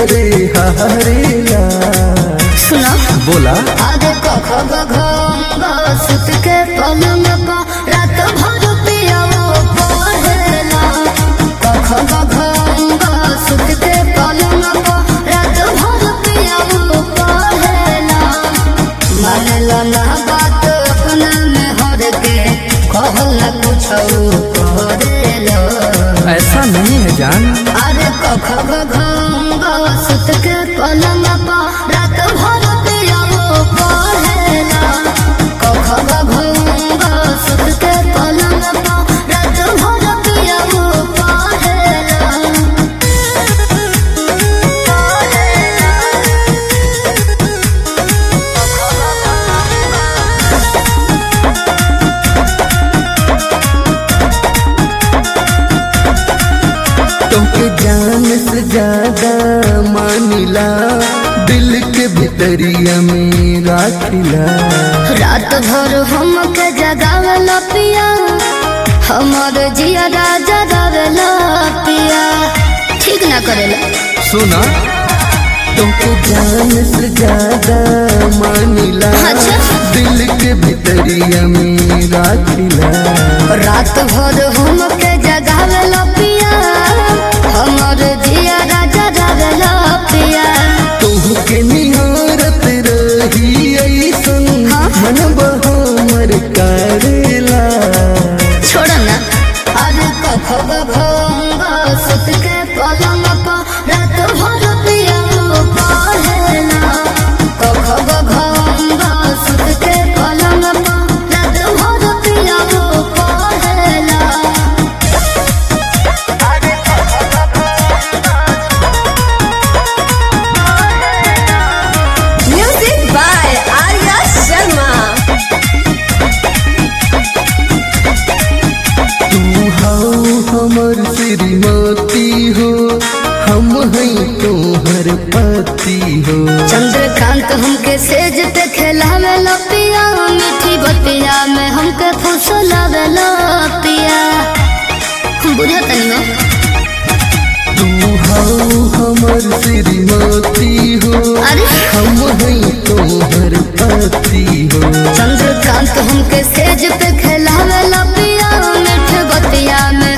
करे हारेला सुनो बोला आगे कख गघ सुत के पलंग पा रात भर पियाओ पहेला कख गघ सुत के पलंग पा रात भर पियाओ पहेला मानला ना बात अपना में हर के कहला कुछ करेला ऐसा नहीं है जान अरे कख गघ सुत के पलंग पा रात भर पियाओ पहेला कख गघ सुत के पलंग पा रात भर पियाओ पहेला तुमके जान से ज्यादा मानिला दिल के भितरिया में राखिला रात भर हमके जगावला पिया हमर जिया राजा गावला पिया ठीक ना करेला सुना तुमके जान से ज्यादा मानिला अच्छा। दिल के भितरिया में राखिला रात भर हमके जगावला पिया हमर जिया राजा गावला पिया तुहके निहारत रही ऐसन हाँ। मन बहामर करेला छोड़ ना अरे कख भंग सुत के पलंग पा रात भर पिया पहेला कख भंग सुत के पलंग पा रात भर पिया पहेला Music by Arya Sharma. तू हाउ हमर श्रीमती हो हम हैं तोहर पति हो चंद्रकांत हमके सेज पे खेलावे पिया मीठी बतिया में हमके फुसलावे पिया बुझा तनी ना तू हाउ हमर श्रीमती हो अरे हम हैं तोहर पति हो चंद्रकांत हमके सेज पे खेलावे पिया मीठ बतिया में